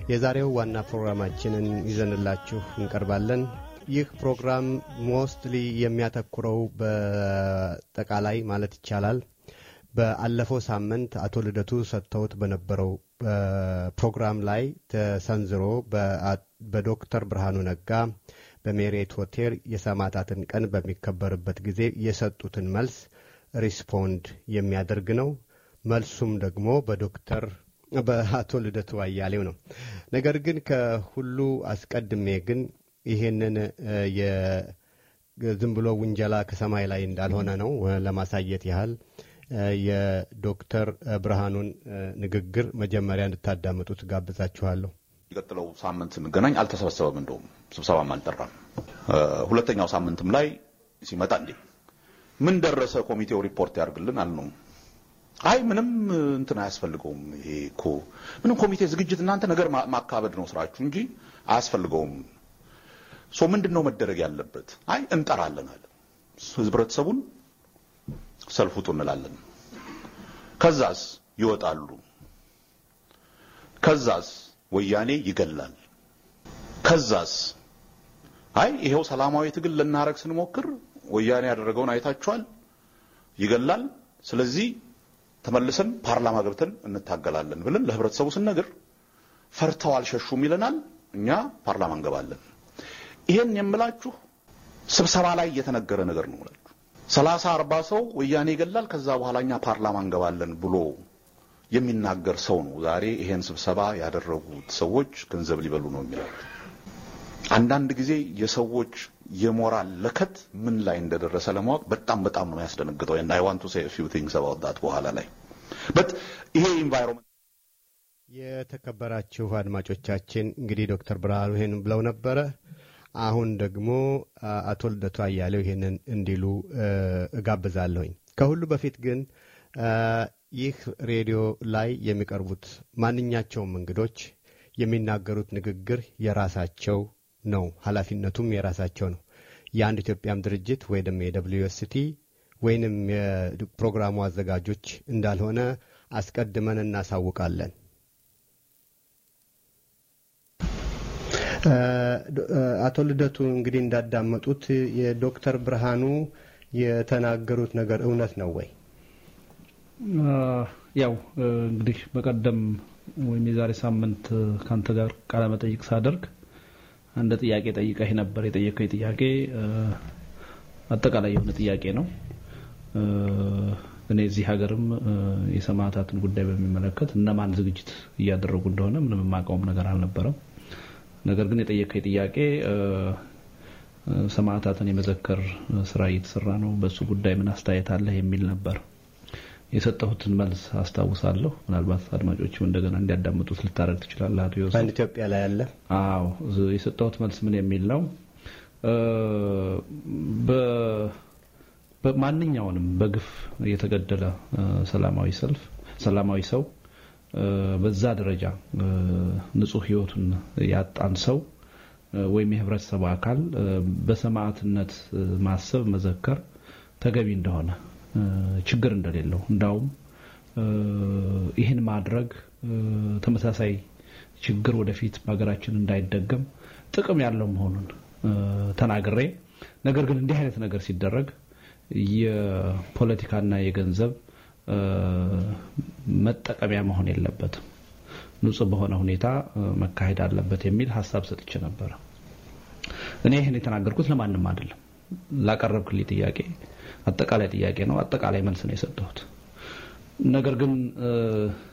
የዛሬው ዋና ፕሮግራማችንን ይዘንላችሁ እንቀርባለን። ይህ ፕሮግራም ሞስትሊ የሚያተኩረው በጠቃላይ ማለት ይቻላል በአለፈው ሳምንት አቶ ልደቱ ሰጥተውት በነበረው ፕሮግራም ላይ ተሰንዝሮ በዶክተር ብርሃኑ ነጋ በሜሬት ሆቴል የሰማዕታትን ቀን በሚከበርበት ጊዜ የሰጡትን መልስ ሪስፖንድ የሚያደርግ ነው። መልሱም ደግሞ በዶክተር በአቶ ልደቱ አያሌው ነው። ነገር ግን ከሁሉ አስቀድሜ ግን ይሄንን ዝም ብሎ ውንጀላ ከሰማይ ላይ እንዳልሆነ ነው ለማሳየት ያህል የዶክተር ብርሃኑን ንግግር መጀመሪያ እንድታዳምጡት ጋብዛችኋለሁ። የሚቀጥለው ሳምንት ስንገናኝ አልተሰበሰበም፣ እንደውም ስብሰባም አልጠራም። ሁለተኛው ሳምንትም ላይ ሲመጣ እንዴ ምን ደረሰ ኮሚቴው ሪፖርት ያደርግልን አልነው። አይ ምንም እንትን አያስፈልገውም። ይሄ እኮ ምንም ኮሚቴ ዝግጅት እናንተ ነገር ማካበድ ነው ስራችሁ እንጂ አያስፈልገውም። ሶ ምንድን ነው መደረግ ያለበት? አይ እንጠራለን አለ። ህብረተሰቡን ሰልፍ ውጡ እንላለን። ከዛስ ይወጣሉ። ከዛስ ወያኔ ይገላል። ከዛስ አይ ይሄው ሰላማዊ ትግል ልናረግ ስንሞክር ወያኔ ያደረገውን አይታችኋል፣ ይገላል። ስለዚህ ተመልሰን ፓርላማ ገብተን እንታገላለን ብለን ለህብረተሰቡ ስንነግር ፈርተው አልሸሹም ይለናል። እኛ ፓርላማ እንገባለን። ይሄን የምላችሁ ስብሰባ ላይ የተነገረ ነገር ነው እላችሁ። ሰላሳ አርባ ሰው ወያኔ ይገላል፣ ከዛ በኋላ እኛ ፓርላማ እንገባለን ብሎ የሚናገር ሰው ነው ዛሬ ይሄን ስብሰባ ያደረጉት ሰዎች ገንዘብ ሊበሉ ነው የሚለው። አንዳንድ ጊዜ የሰዎች የሞራል ለከት ምን ላይ እንደደረሰ ለማወቅ በጣም በጣም ነው ያስደነግጠው። and I want to say a few things about that በኋላ ላይ but ይሄ ኢንቫይሮንመንት የተከበራችሁ አድማጮቻችን እንግዲህ ዶክተር ብርሃኑ ይሄን ብለው ነበረ። አሁን ደግሞ አቶ ልደቱ አያሌው ይሄንን እንዲሉ እጋብዛለሁኝ። ከሁሉ በፊት ግን ይህ ሬዲዮ ላይ የሚቀርቡት ማንኛቸውም እንግዶች የሚናገሩት ንግግር የራሳቸው ነው፣ ኃላፊነቱም የራሳቸው ነው። የአንድ ኢትዮጵያም ድርጅት ወይም የደብሊዩ ኤስ ቲ ወይንም የፕሮግራሙ አዘጋጆች እንዳልሆነ አስቀድመን እናሳውቃለን። አቶ ልደቱ እንግዲህ እንዳዳመጡት የዶክተር ብርሃኑ የተናገሩት ነገር እውነት ነው ወይ? ያው እንግዲህ በቀደም ወይም የዛሬ ሳምንት ካንተ ጋር ቃለ መጠይቅ ሳደርግ አንድ ጥያቄ ጠይቀህ ነበር። የጠየቀኝ ጥያቄ አጠቃላይ የሆነ ጥያቄ ነው። እኔ እዚህ ሀገርም የሰማዕታትን ጉዳይ በሚመለከት እነማን ዝግጅት እያደረጉ እንደሆነ ምንም የማውቀውም ነገር አልነበረም። ነገር ግን የጠየቀኝ ጥያቄ ሰማዕታትን የመዘከር ስራ እየተሰራ ነው፣ በሱ ጉዳይ ምን አስተያየት አለህ የሚል ነበር። የሰጠሁትን መልስ አስታውሳለሁ። ምናልባት አድማጮችም እንደገና እንዲያዳምጡት ልታደርግ ትችላለህ። አቶ ዮሴፍ በአንድ ኢትዮጵያ ላይ ያለ አዎ፣ የሰጠሁት መልስ ምን የሚል ነው? በማንኛውንም በግፍ የተገደለ ሰላማዊ ሰልፍ ሰላማዊ ሰው በዛ ደረጃ ንጹህ ህይወቱን ያጣን ሰው ወይም የህብረተሰቡ አካል በሰማዕትነት ማሰብ መዘከር ተገቢ እንደሆነ ችግር እንደሌለው እንዳውም ይህን ማድረግ ተመሳሳይ ችግር ወደፊት በሀገራችን እንዳይደገም ጥቅም ያለው መሆኑን ተናግሬ ነገር ግን እንዲህ አይነት ነገር ሲደረግ የፖለቲካና የገንዘብ መጠቀሚያ መሆን የለበትም፣ ንጹህ በሆነ ሁኔታ መካሄድ አለበት የሚል ሀሳብ ሰጥቼ ነበረ። እኔ ይህን የተናገርኩት ለማንም አይደለም። ላቀረብክልኝ ጥያቄ አጠቃላይ ጥያቄ ነው። አጠቃላይ መልስ ነው የሰጠሁት። ነገር ግን